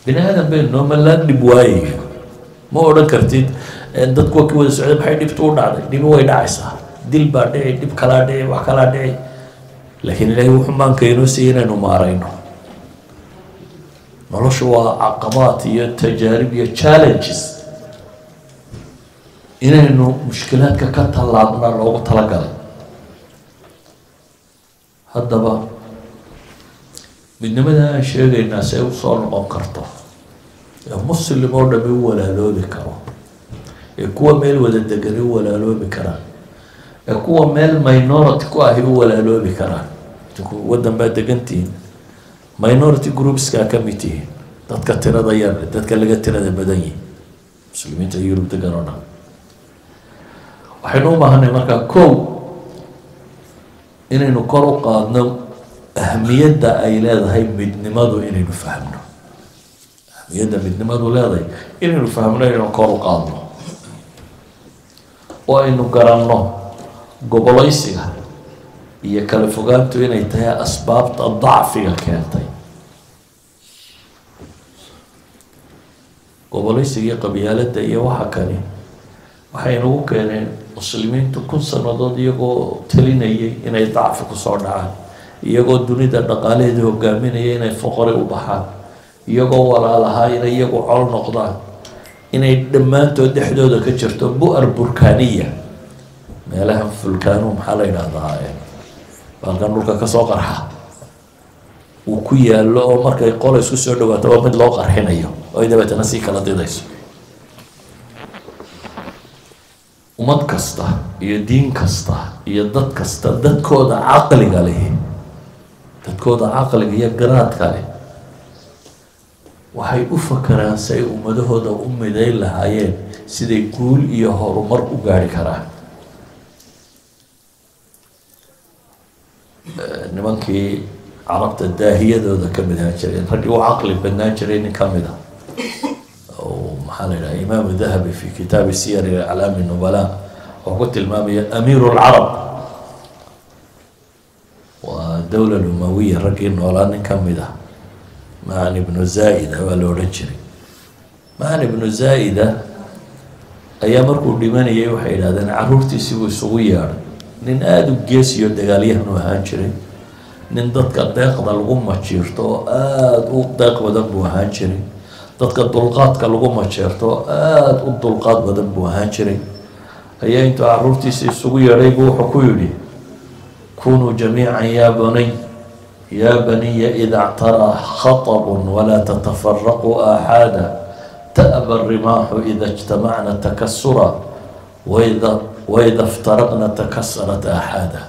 bini aadan baynu ma la dhib waayayo ma odhan kartid dadku waa ki wada socday maxay dhibtu u dhacday dhibi way dhacaysaa dil baa dhici dhib kalaa dhici wax kalaa dhici laakiin ilaahay wuxuu maanka inoo siiyay inaynu maarayno noloshu waa caqabaad iyo tajaarib iyo challenges inaynu mushkilaadka ka tallaabna loogu talagalay haddaba midnimada aan sheegaynaa si ay usoo noqon karto ee muslim oo dhami u walaaloobi karo ee kuwa meel wada degani u walaaloobi karaan ee kuwa meel minority ku ahi u walaaloobi karaan waddan baa degantihiin minority groupskaa ka mid tihiin dadka tirada yar dadka laga tirada badan yihin muslimiinta yurub degan oo dhan waxaynu u baahanay markaa kow inaynu kor u qaadno ahamiyadda ay leedahay midnimadu inaynu fahmno ahamiyadda midnimadu leedahay inaynu fahmno inaynu kor u qaadno oo aynu garanno gobolaysiga iyo kala fogaantu inay tahay asbaabta dacfiga keentay gobolaysiga iyo qabyaaladda iyo waxa kale waxay nagu keeneen muslimiintu kun sanadood iyagoo talinayay inay dacfi kusoo dhacaan iyagoo dunida dhaqaalaheeda hogaaminaya inay foqori u baxaan iyagoo walaalahaa inay iyagu col noqdaan inay dhammaantood dhexdooda ka jirto bu-ar burkaniya meelaha fulkaanu maxaa la yidhahdaa baalkan dhulka kasoo qarxa uu ku yaallo oo markay qola isku soo dhawaato waa mid loo qarxinayo oo ay dabeetana sii kala didayso ummad kasta iyo diin kasta iyo dad kasta dadkooda caqliga leh dadkooda caqliga iyo garaadka leh waxay u fakaraan si ay ummadahooda u midayn lahaayeen siday guul iyo horumar u gaari karaan nimankii carabta daahiyadooda ka mid ahaan jireen raggii u caqli badnaan jiray nin ka mid a oo maxaa la yidhaha imaamu dahabi fi kitaabi siyari aclaami nubala wuxuu ku tilmaamaya amiiru lcarab waa dowla lumawiya raggii noolaa nin ka mid ah macan ibnu zaa-ida waa la odhan jiray macan ibnu zaa-ida ayaa markuu dhimanayay waxay yidhahdeen caruurtiisii buu isugu yeedhay nin aada u geesiyo dagaalyahanu ahaan jiray nin dadka deeqda lagu majiirto oo aada u deeq badan buu ahaan jiray dadka dulqaadka lagu majeerto oo aada u dulqaad badan buu ahaan jiray ayaa intuu caruurtiisa isugu yeedhay buu wuxuu ku yidhi kunuu jamiican yaa baniy yaa baniya ida ctaraa khaطb walaa tatafaraquu aaxaada ta'ba rimaaxu ida اjtamacna takasura waida waida iftaraqna takasarat aaxaada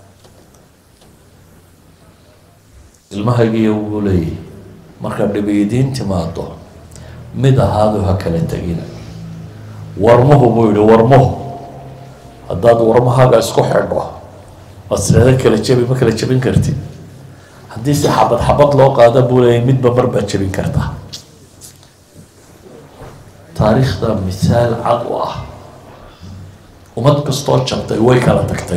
ilmahaygiiyo wuu leeyahy marka dhibiidiin timaado mid ahaadu ha kala tegina warmuhu buu yihi warmuhu haddaad warmahaaga isku xidho ood sreeda kala jebi ma kala jebin kartid haddii si xabad xabad loo qaada buu leeyahy midba mar baad jebin kartaa taariikhda misaal cad u ah ummad kastoo jabtay way kala tagtay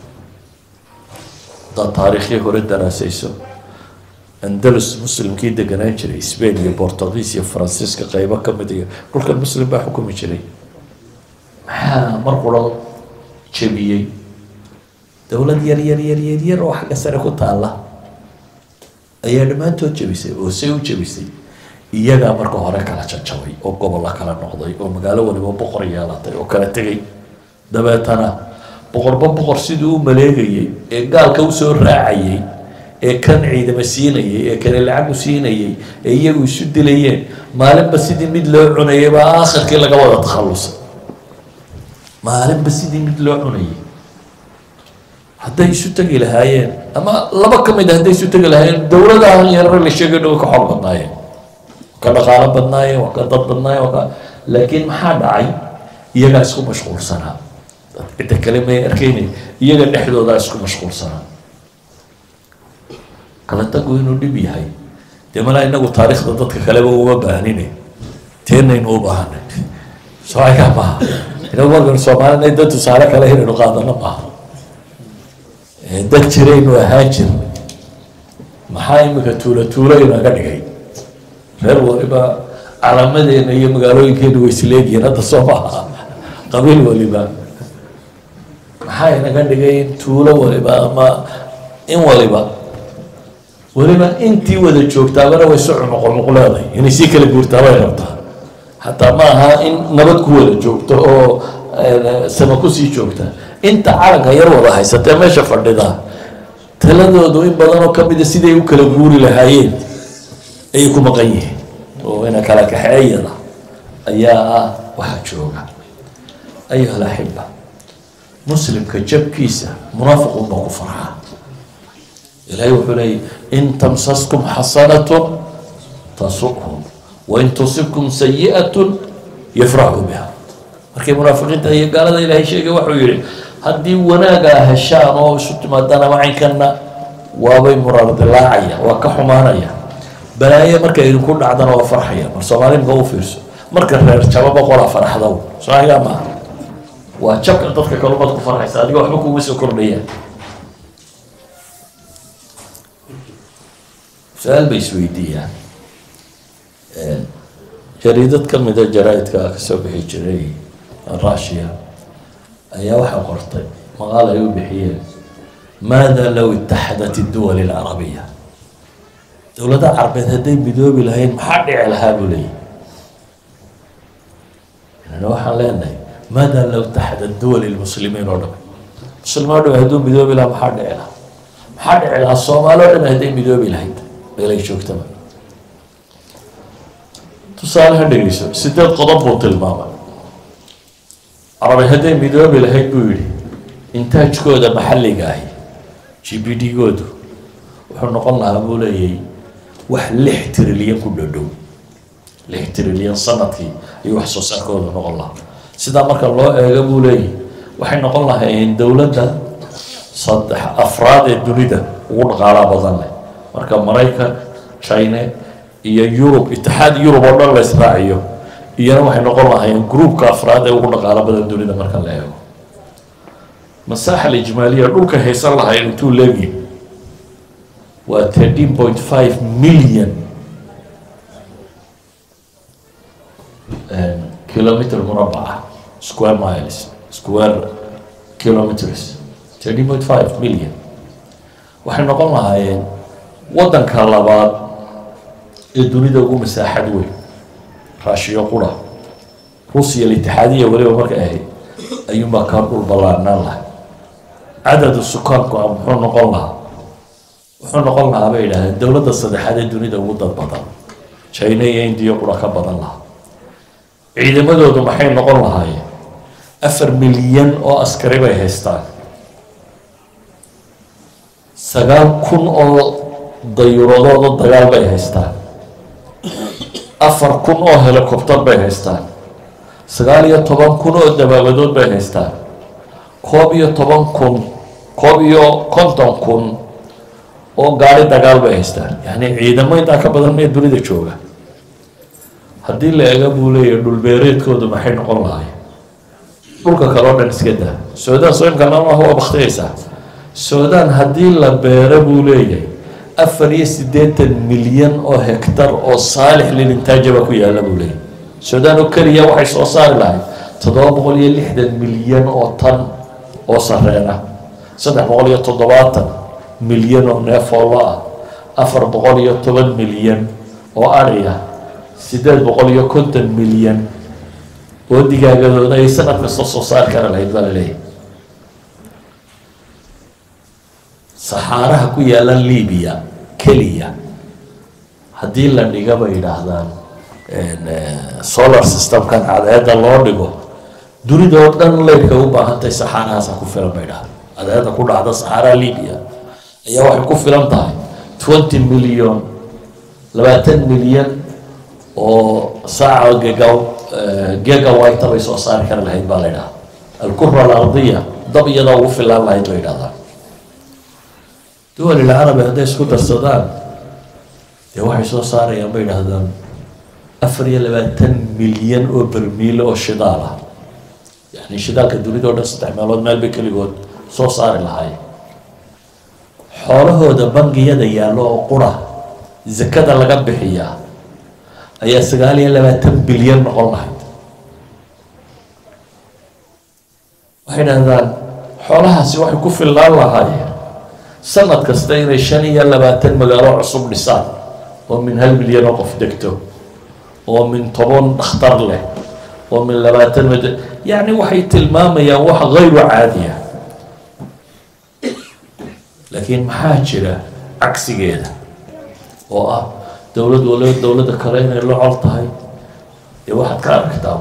haddaad taariikhdii hore daraasayso andalus muslimkii deganaan jiray spain iyo bortugiis iyo faransiiska qeybo kamid iyo dhulkan muslim baa xukumi jiray maxaa mar quro jebiyey dowlad yar yar yar yar yar oo xagga sare ku taalla ayaa dhammaantood jebisay oo say u jebisay iyagaa marka hore kala jajabay oo gobolla kala noqday oo magaalo waliba boqor yeelatay oo kala tegay dabeetana boqorba boqor siduu u maleegayey ee gaalka usoo raacayey ee kan ciidamo siinayay ee kale lacagu siinayay ee iyagu isu dilayeen maalinba sidii mid loo cunayay baa aakhirkii laga wada takhallusay maalinba sidii mid loo cunayay hadday isu tegi lahaayeen ama laba ka mid a hadday isu tegi lahaayeen dowladahan yarare la sheegay dhow ka xor badnaayeen ka dhaqaalo badnaayeen waa ka dad badnaayeen waa ka laakiin maxaa dhacay iyagaa isku mashquulsanaa cidda kale may arkeyna iyaga dhexdoodaa isku mashquulsanaa kala tagu inuu dhib yahay dee malaa inagu taariikhda dadka kaleba uma baahnine teenaynu u baahanay soo ayaa maha inagu markaynu soomaalina dad tusaale kale inaynu qaadano maaha dad jiraynu ahaan jir maxaa imika tuulo tuulo inaga dhigay reer waliba calaamadeena iyo magaalooyinkeena way isleegihiin hadda soo maaha qabiil waliba maxaa inaga dhigay in tuulo waliba ama in waliba weliba intii wada joogtaabana way su cunuqonuq leedahay inay sii kala guurtaa bay rabtaa hataa ma aha in nabad ku wada joogto oo sama kusii joogta inta calanka yar wada haysatee meesha fadhida taladoodu in badan oo kamida siday u kala guuri lahaayeen ayay ku maqan yihiin oo ina kala kaxeeyada ayaa ah waxaa jooga ayuha alaxiba muslimka jabkiisa munaafiqun baa ku farxaa ilahay wuxuu leeyay in tamsaskum xasanatun tasukhum wain tusibkum sayi'atun yafraxuu biha markay munaafiqiinta iyo gaalada ilaahay sheegay wuxuu yihi haddii wanaagaa heshaan oo isu timaadaan ama caynkanna waabay murardilaacaya waa ka xumaanaya balaaye markay idinku dhacdana waa farxaya mar soomaali maka u fiirso marka reer jaba boqolaa farxdow soomaaligaa maaha waa jabka dadka kalumaad ku farxaysa adiga waxba kuuma soo kordhayaan su-aal bay isweydiiyaan jariidad ka mida jaraa-idka kasoo bixi jiray russia ayaa waxaa qortay maqaal ay u bixiyeen maada low itaxadat idduwal alcarabiya dowladaha carabeed hadday midoobi lahayn maxaa dhici lahaa buu leeyahy inana waxaan leenahay maada low itaxadat duwal lmuslimiin oo dham muslimiin o dham hadduu midoobi lahaa maxaa dhici lahaa maxaa dhici lahaa soomaali o dham hadday midoobi lahayd meelay joogtaba tusaale ha dhegeyso sideed qodob buu tilmaamay carabi hadday midoobi lahayd buu yihi intaajkooda maxalliga ahi g b d goodu wuxuu noqon lahaa buu leeyay wax lix trilyan ku dhodhow lix trilyan sanadkii ayuu wax soo saarkooda noqon lahaa sidaa marka loo eego buu leeyahy waxay noqon lahaayeen dowladda saddex afraad ee dunida ugu dhaqaalaa badan leh marka maraykan china iyo yurub itixaad yurub oo dhan la israaciyo iyana waxay noqon lahaayeen groupka afraad ee ugu dhaqaalo badan dunida marka la eego masaaxa alijmaaliya dhulka haysan lahayn intuu leegi waa thirteen point five million kilometer murabaca square miles square kilometers thirteen point five million waxay noqon lahaayeen waddanka labaad ee dunida ugu masaaxad weyn raashiyo qura ruusiya litixaadiya weliba markay ahayd ayuunbaa kaa dhul ballaarnaan lahay cadadu sukaanku a muxuu noqon lahaa wuxuu noqon lahaa bay yidhahdeen dowladda saddexaad ee dunida ugu dad badan china iyo indiya qura ka badan lahaa ciidamadoodu maxay noqon lahaayeen afar milyan oo askari bay haystaan sagaal kun oo dayuuradooda dagaal bay haystaan afar kun oo helicopter bay haystaan sagaal iyo toban kun oo dabaabadood bay haystaan koob iyo toban kun koob iyo konton kun oo gaari dagaal bay haystaan yacni ciidamo intaa ka badan mee dunida jooga haddii la ega buu leeyahy dhulbeereedkoodu maxay noqon lahayn dhulka kale o dhan iska daa suudaan soo imka namaha waa baktiyaysaa suudaan haddii la beero buu leeyahay afar iyo siddeetan milyan oo hektar oo saalix lilintaajaba ku yaalla buu leeyahy suudaan oo keliya waxay soo saari lahayd toddoba boqol iyo lixdan milyan oo tan oo sareena saddex boqol iyo toddobaatan milyan oo neefoollo ah afar boqol iyo toban milyan oo adhiya siddeed boqol iyo konton milyan oo digaagadooda ay sanad kasta soo saari kara lahayd baa la leeyahy saxaaraha ku yaalla libiya keliya haddii la dhiga bay yidhaahdaan solar systemkan cadceedda loo dhigo dunida oo dhan leyrkay u baahantahay saxaarahaasa ku filan bay dhahdaan cadceedda ku dhacda saxaaraha libiya ayaa waxay ku filan tahay twenty million labaatan milyan oo saaca gega gegawita bay soo saari kara lahayd baa la ydhahda alkura alardiya dab iyadaa ugu filaan lahayd bay yidhahdaan duwal ilcarabi hadday isku darsadaan dee waxay soo saarayaan bay yidhahdaan afar iyo labaatan milyan oo bermiile oo shidaal ah yani shidaalka dunida o dhan saddex meelood meel bay keligood soo saari lahaay xoolahooda bangiyada yaallo oo qura zakada laga bixiyaa ayaa sagaal iyo labaatan bilyan noqon lahayd waxay dhahdaan xoolahaasi waxay ku fillaan lahaayeen sanad kasta inay shan iyo labaatan magaalo cusub dhisaan oo min hal milyan oo qof degto oo min toban dhakhtar leh oo min labaatan mad yacni waxay tilmaamayaan wax hayru caadiya laakiin maxaa jira cagsigeeda oo ah dowlad waliba dowladda kale inay la col tahay ee waxaad ka aragtaa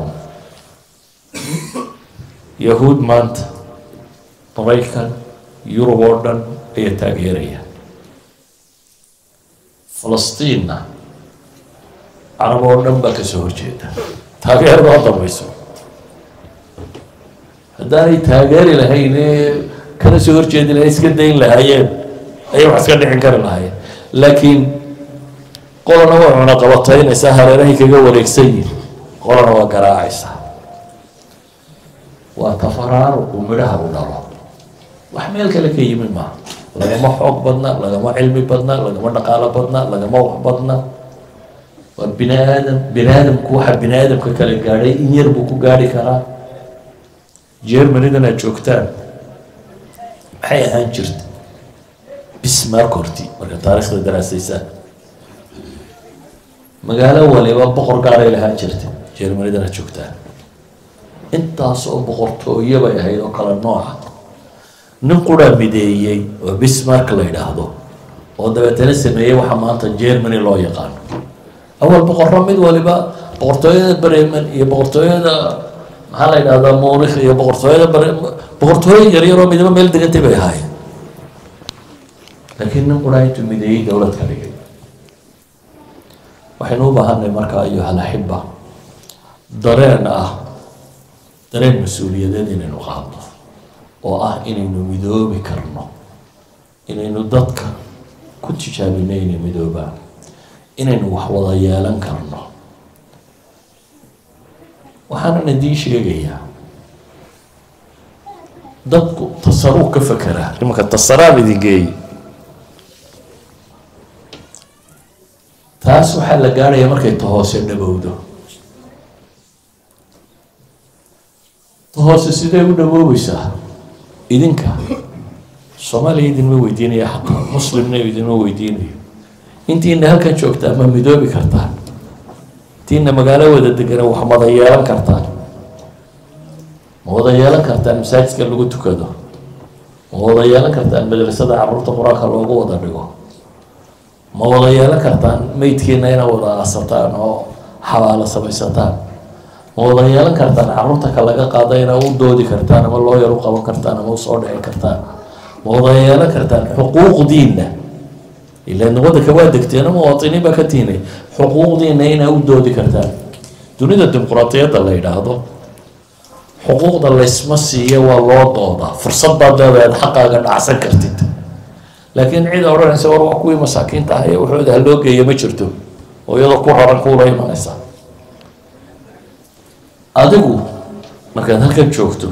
yahuud maanta maraykan yurub oo dhan ayaa taageeraya falastiinna carab oo dhan baa kasoo horjeeda taageerada oo dambayso haddaanay taageeri lahayn kana soo horjeedi lahayn iska dayn lahaayeen ayay wax iska dhicin kari lahaayeen laakiin qolana waa cunaqabataynaysaa hareerahay kaga wareegsan yihin qolana waa garaacaysaa waa tafaraaruqu midhaha u dhalo wax meel kale ka yimi maaha lagama xoog badna lagama cilmi badna lagama dhaqaalo badna lagama wax badna waa bini aadam bini aadamku waxa bini aadamka kale gaadhay in yar buu ku gaadhi karaa germanidan aad joogtaan maxay ahaan jirta bismark horti marka taarikhda daraasaysaan magaalo waliba boqor gaaray lahaan jirta germanidan aad joogtaan intaas oo boqortooyo bay ahayd oo kala nooca nin quraa mideeyey oo bismark la yidhaahdo oo dabeetana sameeyey waxa maanta germany loo yaqaano awal boqorro mid waliba boqortooyada bremen iyo boqortooyada maxaa la yidhahdaa muurikh iyo boqortooyada bre boqortooyo yaryaroo midaba meel degantay bay ahaayeen laakiin nin quraa intuu mideeyey dowlad ka dhigay waxaynu u baahanay markaa ayuha alaxiba dareen ah dareen mas-uuliyadeed inaynu qaadno oo ah inaynu midoobi karno inaynu dadka ku tijaabino inay midoobaan inaynu wax wada yeelan karno waxaanan idiin sheegayaa dadku tasaruuf ka fekeraa imanka tasaraan idin geeyi taas waxaa la gaarhaya markay tahoose dhabowdo tahoose sidee u dhaboobeysaa idinka soomaaliya idinma weydiinaya xataa muslimna idinma weydiinayo intiina halkan joogtaa ma midoobi kartaan intiina magaalo wada degana wax wada yeelan kartaan ma wada yeelan kartaan masaajidka lagu tukado ma wada yeelan kartaan madrasada caruurta qur-aanka loogu wada dhigo ma wada yeelan kartaan meydkiina ina wada aasataan oo xabaalo samaysataan ma wada yeelan kartaan caruurta ka laga qaada ina u doodi kartaan ama loo yar u qaban kartaan ama usoo dhici kartaan ma wada yeelan kartaan xuquuqdiina ilaan wadanka waa degteena muwaatiniin baa ka tiinay xuquuqdiina inaa u doodi kartaan dunida dimuqraatiyadda la yidhaahdo xuquuqda laysma siiya waa loo doodaa fursad baad leedahay aad xaqaaga dhacsan kartid laakiin cid odhanaysa war waa kuwii masaakiinta ah ee waxooda ha loo geeya ma jirto oo iyadoo ku raran kuula imanaysa adigu markaad halkan joogto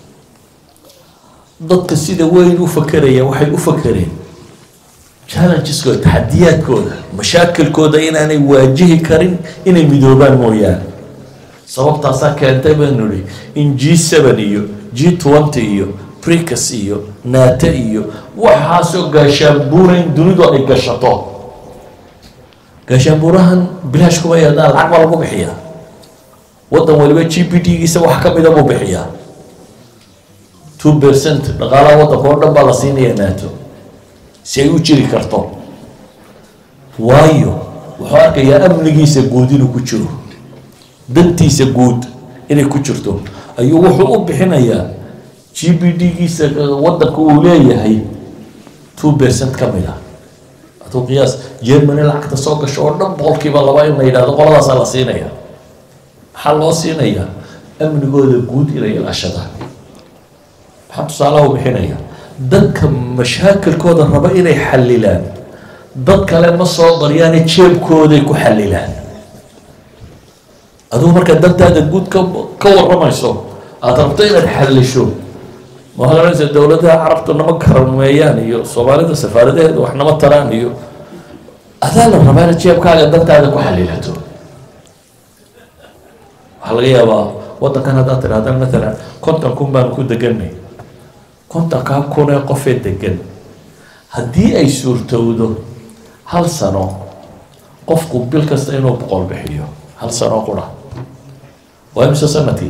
dadka sida weyn u fakeraya waxay u fakereen challengesooda taxadiyaadkooda mashaakilkooda inaanay waajihi karin inay midoobaan mooyaane sababtaasaa keentay baynu nihi in g seven iyo g twenty iyo bricas iyo naate iyo waxaasoo gaashaanbuura in dunidu ay gashato gaashaanbuurahan bilaash kuma yaadaan lacag baa lagu bixiyaa waddan waliba g p d giisa wax ka mida buu bixiyaa two percent dhaqaalaha waddanka oo dhan baa la siinaya naato si ay u jiri karto waayo wuxuu arkayaa amnigiisa guud inuu ku jiro dantiisa guud inay ku jirto ayuu wuxuu u bixinayaa g b d giisa waddanka uu leeyahay two percent ka mid a aduu qiyaas germany lacagta soo gasho oo dhan boqolkiiba laba in la yidhahdo qoladaasaa la siinaya maxaa loo siinayaa amnigooda guud inay ilaashadaan maxaa tusaalaha u bixinaya dadka mashaakilkooda raba inay xalilaan dad kale ma soo daryaane jeebkooday ku xalilaan adugu markaa dantaada guud ka ka waramayso aada rabto inaad xalisho waxaad ohanaysa dowladaha carabtu nama karameeyaan iyo soomaalida safaaradaheeda wax nama taraan iyo adaa la rabaa inaad jeebkaaga dantaada ku xalilato waxaa laga yaabaa waddankan haddaad tidhahda matalan konton kun baan ku deganay kontonkaa kun ee qofee degan haddii ay suurtowdo hal sano qofku bil kasta inuu boqol bixiyo hal sano qura waa imise sanadkii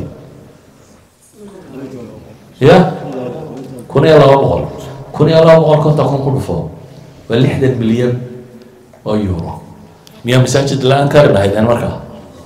ya kun iyo laba boqol kun iyo laba boqol konton kun ku dhufo waa lixdan milyan oo euro miyaa masaajid la-aan kari lahaydeen markaa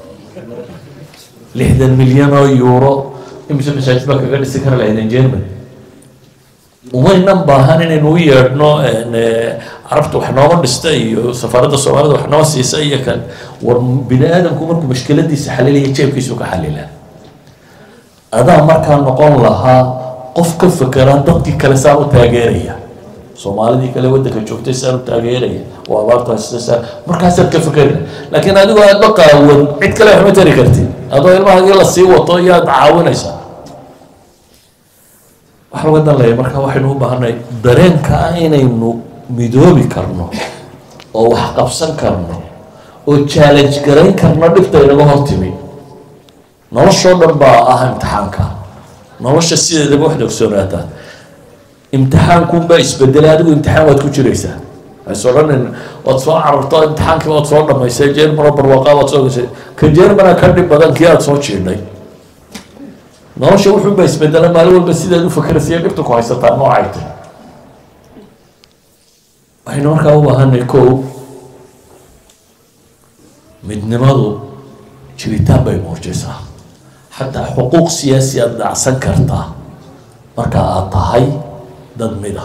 lixdan milyan oo euro imise masaajid baa kaga dhisi kari lahaydeen germany umaynan baahan inaynu u yeedhno carabta wax nooma dhista iyo safaaradda soomaalida wax noo siisa iyo kan war bini aadamku markuu mashkiladiisa xalilaya jeebkiisu ka xalila adaa markaa noqon lahaa qof ka fekera dadkii kale saan u taageeraya soomaalidii kale waddanka joogtay saan u taageeraya oo abaarta haysta saa markaasaad ka fekeri laakiin adigoo aad la qaawan cid kale wax ma tari kartid adoo ilmahagii la sii wato iyo aad caawinaysaa waxa laga danlaya marka waxaynu u baahanay dareenka ah inaynu midoobi karno oo wax qabsan karno oo challenge garayn karno dhibta inaga hortimi noloshoo dhan baa ah imtixaanka nolosha sideedaba waxda ogsoonaataa imtixaankunbaa isbedelay adigu imtixaan waad ku jiraysaa waxays odhanin waad soo cararto imtixaankii waad soo dhamaysay jermano barwaaqaa waad soo gashay ka jermana ka dhib badan kii aada soo jiidhay nolosha wuxuunbaa isbedela maalin walba sidaad u fakeraysa dhibta ku haysataa noocay tahy waxaynu markaa u baahanay ko midnimadu jiritaan bay muujaysaa xataa xuquuq siyaasi aada dhacsan kartaa marka aada tahay dad mida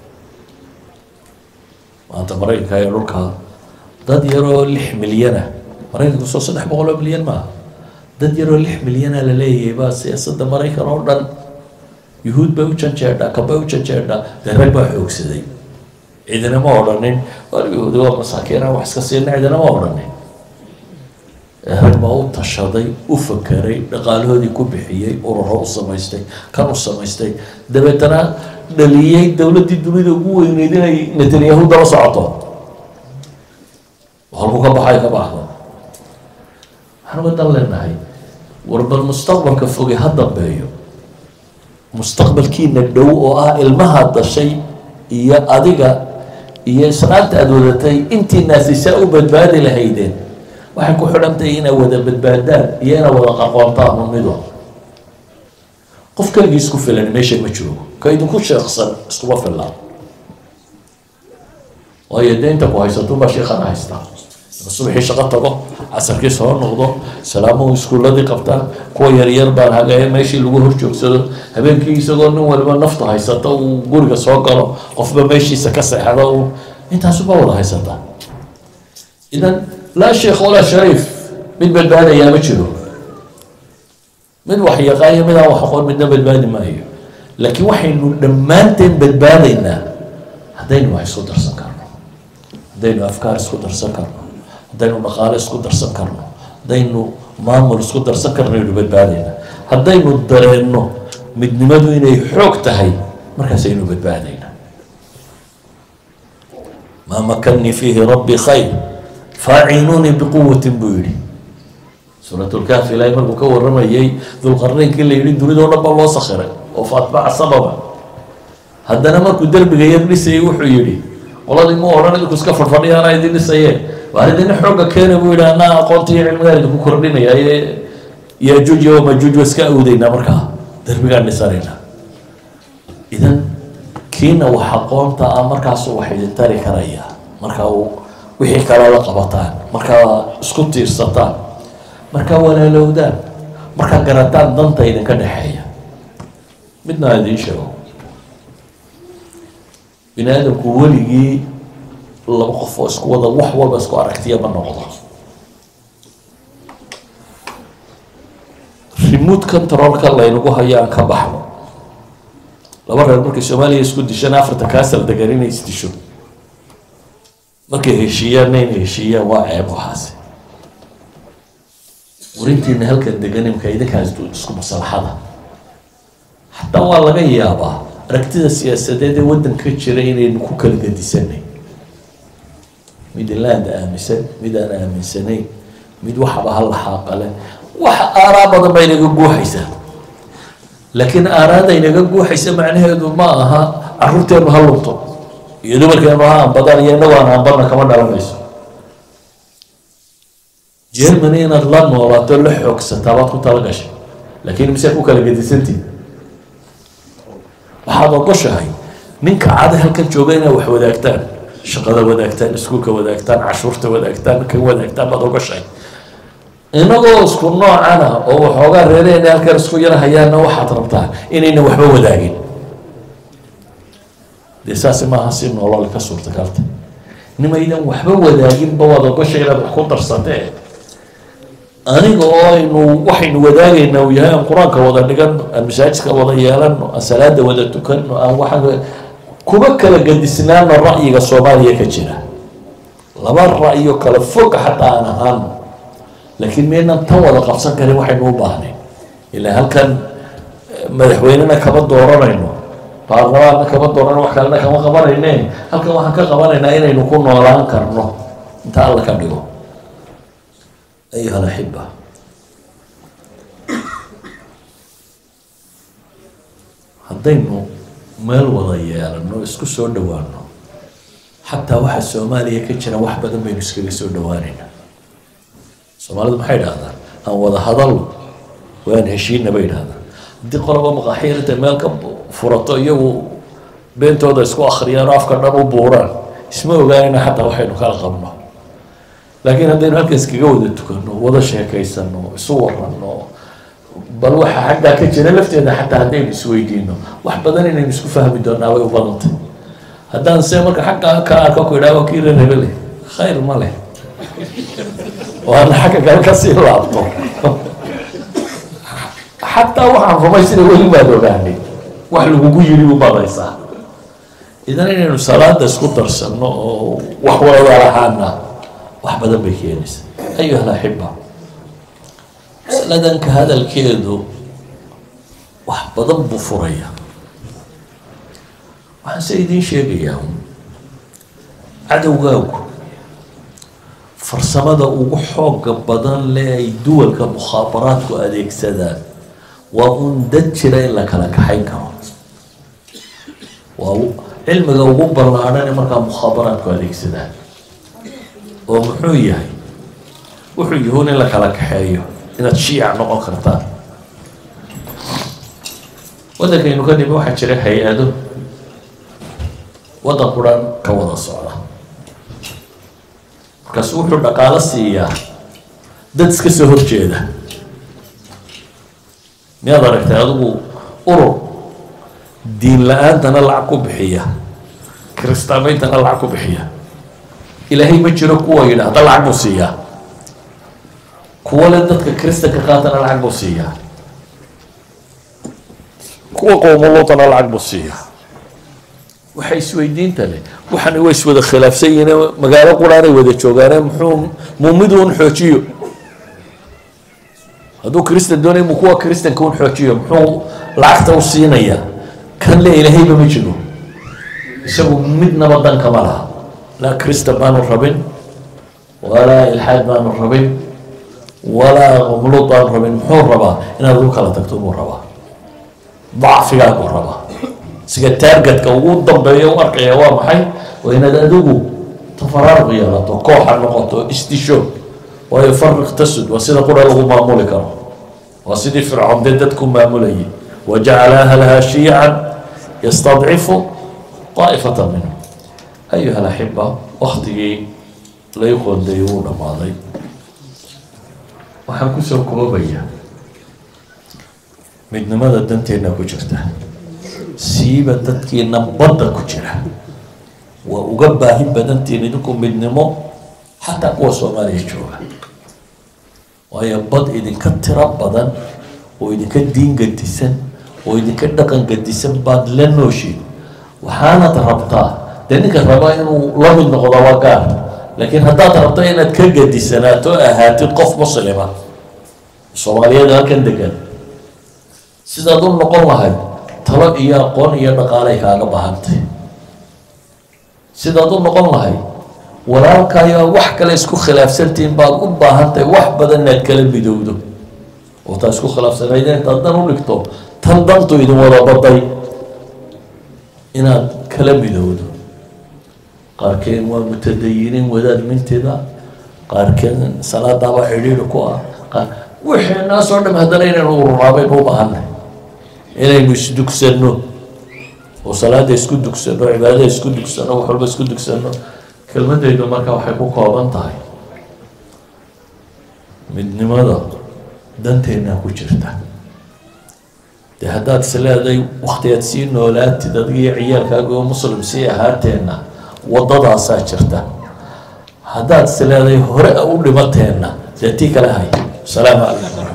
maanta maraykanka ee dhulka dad yaroo lix milyana maraykanku soo saddex boqol oo milyan maaha dad yaroo lix milyana la leeyahay baa siyaasadda maraykan oo dhan yuhuud bay u janjeedhaa kabay u janjeedhaa dee rag baa xoogsaday ciidanama odhanin war yahuudi waa masaakiina wax iska siina ciidanama odhanin rag baa u tashaday u fakeray dhaqaalahoodii ku bixiyey ururo u samaystay kan u samaystay dabeetana dhaliyey dowladdii dunida ugu weyneyd inay netanyahu daba socoto halku ka baxay ka baxdo waxaan uga dan leenahay war bal mustaqbalka foge ha dambeeyo mustaqbalkiina dhow oo ah ilmaha dashay iyo adiga iyo islaanta aada wadatay intii naasisaa u badbaadi lahaydeen waxay ku xidhantahay inay wada badbaadaan iyo inay wada qaqoontaan unido qof keligii isku filan meesha ma joogo ka idinku sheeksan iskuma fillaan waayo dee inta ku haysatunbaa sheekana haystaa subaxii shaqo tago casarkii soo noqdo salaamuhu iskuuladii qabtaan kuwa yaryar baan hagaye meeshii lagu hor joogsado habeenkii isagoo nin waliba nafta haysata uu guriga soo galo qofba meeshiisa ka seexdo uu intaasuba wada haysataa idan laa sheekh walaa shariif mid badbaadayaa ma jiro mid wax yaqaaniyo mid aan wax aqoon midna badbaadi maayo laakiin waxaynu dhammaanteen badbaadaynaa haddaynu wax isku darsan karno haddaynu afkaar isku darsan karno haddaynu dhaqaale isku darsan karno haddaynu maamul isku darsan karno aynu badbaadaynaa haddaynu dareenno midnimadu inay xoog tahay markaasaynu badbaadaynaa maa makanii fiihi rabbi khayr faacinuunii biquwatin buu yihi suuratulkaafi ilaahay markuu ka waramayay dulqarneynkii la yihi dunidao dhan baa loo sakhiray oo faatbaca sababa haddana markuu derbiga yar dhisayay wuxuu yihi qoladii mu odhan idinku iska fadfadhiyaana idin dhisayee waa idina xooga keena buu yihi anaa aqoonta iyo cilmigaan idinku kordhinaya ee yajuuj iyo majuuj waa iska awdeynaa markaa derbigaan dhisanaynaa idan kiina wax aqoonta ah markaasu wax idin tari karaya markaa uu wixii kale la qabataan markaa isku tiirsataan markaa walaalowdaan markaa garataan danta idinka dhexeeya midna idiin sheego bini aadamku weligii laba qof oo isku wada wax walba isku aragtiya ma noqdo remote controlka laynagu hayo aan ka baxno laba reer markay soomaaliya isku dishaan afarta kaasal degan inay isdisho markay heshiiyaanna inay heshiiyaan waa ceeb waxaasi warintiina halkan degan imka idinkaas isku maslaxada xataa waa laga yaabaa aragtida siyaasadeed ee waddanka jira inaynu ku kala gedisanay mid inland aaminsan mid aan aaminsanayn mid waxaba ha laxaaqale wax aaraa badan baa inaga guuxaysaa laakiin aaraada inaga guuxaysa macnaheedu ma aha caruurteenu ha lunto iyo dumarkeenu ha anbadaan iyo inagu aan anbadna kama dhalanayso germany inaad la noolaato la xoogsataa baad ku tala gashay laakiin mise ku kala gedisantihin waxaad ogoshahay ninka cada halkan jooga inaad wax wadaagtaan shaqada wadaagtaan iskuulka wadaagtaan cashuurta wadaagtaan kan wadaagtaan baad ogoshahay inagoo isku noocana oo waxoogaa reerehena halkan isku yar hayaana waxaad rabtaa inayna waxba wadaagin dee saasi maaha si nolol ka suurtagalta nimaydan waxba wadaaginba waad ogoshay inaad wax ku darsatee aniga oo aynu waxaynu wadaagaynaa uu yahay aan qur-aanka wada dhigano aan masaajidka wada yeelano aan salaada wada tukano aan waxaan kuma kala gadisnaano ra'yiga soomaaliya ka jira laba ra'yo kala fog xataa aan ahaano laakiin maynan tan wada qabsan karin waxaynu u baahnayn ilaa halkan madaxweynena kama dooranayno baarlamaanna kama doorano wax kalena kama qabanayne halkan waxaan ka qabanaynaa inaynu ku noolaan karno inta alla ka dhigo ayuha alaxiba haddaynu meel wada yeelano isku soo dhowaano xataa waxa soomaaliya ka jira wax badan baynu iskaga soo dhowaaneynaa soomaalidu maxay idhahdaan aan wada hadalno waan heshiina bay idhahdaan haddii qoloba maqaaxiir intay meel ka furato iyagu beentooda isku akhriyaan oo afka dhan u buuraan isma ogaanayna xataa waxaynu kala qabno laakiin haddaynu halkan iskaga wada tukano wada sheekaysano isu warano bal waxa xaggaa ka jira lafteeda xataa haddaynu isweydiino wax badan inaynu isku fahmi doonaa way u badantay haddaan se marka xaggaa ka arko ku idhaha kii reer hebele khayr ma leh waana xagga kale kasii laabto xataa waxaan rumay sida weli baad ogaanay wax lagugu yiri u badaysaa idan inaynu salaada isku darsano oo wax wada lahaana wax badan bay keenaysaa ayuha alaxiba masaladanka hadalkeedu wax badan buu furaya waxaan se idiin sheegayaa cadowgaagu farsamada ugu xooga badan le ay duwalka mukhaabaraadku adeegsadaan waa un dad jira in la kala kaxayn karo waa cilmiga ugu ballaadhane markaa mukhaabaraadku adeegsadaan oo muxuu yahay wuxuu yahuun in la kala kaxeeyo inaad shiica noqon kartaan waddankaynu ka dhimi waxaa jira hay-ado waddan quran ka wada socda markaasu wuxuu dhaqaalo siiyaa dad iska soo horjeeda miyaad aragtay adigu urur diin la-aantana lacag ku bixiya kiristaameyntana lacag ku bixiya ilaahay ma jiro kuwa yidhaahda lacag buu siiyaa kuwa le dadka kristanka qaatana lacag buu siiyaa kuwa qoomuluutana lacag buu siiyaa waxa isweydiinta leh waxaana way iswada khilaafsan yihiin magaalo quraanay wada joogaane muxuu muumidu un xoojiyo hadduu kristan doonay mu kuwa kristanka un xoojiyo muxuu lacagta u siinaya kan le ilaahayba ma jiro isagu midnaba danka ma laha laa kristan baanu rabin walaa ilxaad baanu rabin walaa qomluud baanu rabin muxuu rabaa inaad ugu kala tagto buu rabaa dacfigaa buu rabaa siga taargetka ugu dambeeya u arkaya waa maxay waa inaad adigu tafaraaruq yeelato kooxa noqoto isdisho waayo fariq tasud waa sida qura lagu maamuli karo waa sidii fircoon dee dadku maamulayay wajacala ahlaha shiican yastadcifu daa'ifata minhum ayuha alaxiba waktigii lay qoondeeyey wuu dhammaaday waxaan kusoo koobaya midnimada danteenna ku jirta siiba dadkiina badda ku jira waa uga baahi badantiin idinku midnimo xataa kuwa soomaaliya jooga waayo bad idinka tiro badan oo idinka diin gadisan oo idinka dhaqan gadisan baad la nooshiin waxaanad rabtaa dee ninka rabaa inuu la mid noqdo waa gaar laakiin haddaad rabto inaad ka gadisanaato ahaatid qof muslima soomaaliyeed halkan degan sidaad u noqon lahayd talo iyo aqoon iyo dhaqaalay kaaga baahantay sidaad u noqon lahayd walaalkaayo wax kale isku khilaafsantihiin baad u baahan tahay wax badan inaad kala midowdo oo taa isku khilaafsanaydeen intaad dan u dhigto tan dantu idin wada baday inaad kala midowdo qaarkeen waa mutadayiniin wadaad minteeda qaarkeen salaadaaba xidhiidhi ku ah qaar wixii naasoo dham haddana inaynu ururaabaynu u baahanay inaynu isdugsanno oo salaada isku dugsano cibaadada isku dugsano wax walba isku dugsano kelmadaydu marka waxay ku kooban tahay midnimada danteennaa ku jirta dee haddaad is leeday waktigaad sii noolaatid adigiyo ciyaalkaaga oo muslim sii ahaateenna waddadaasaa jirta haddaad is leeday hore u dhimateenna dee tii kale hay asalaamu calaykum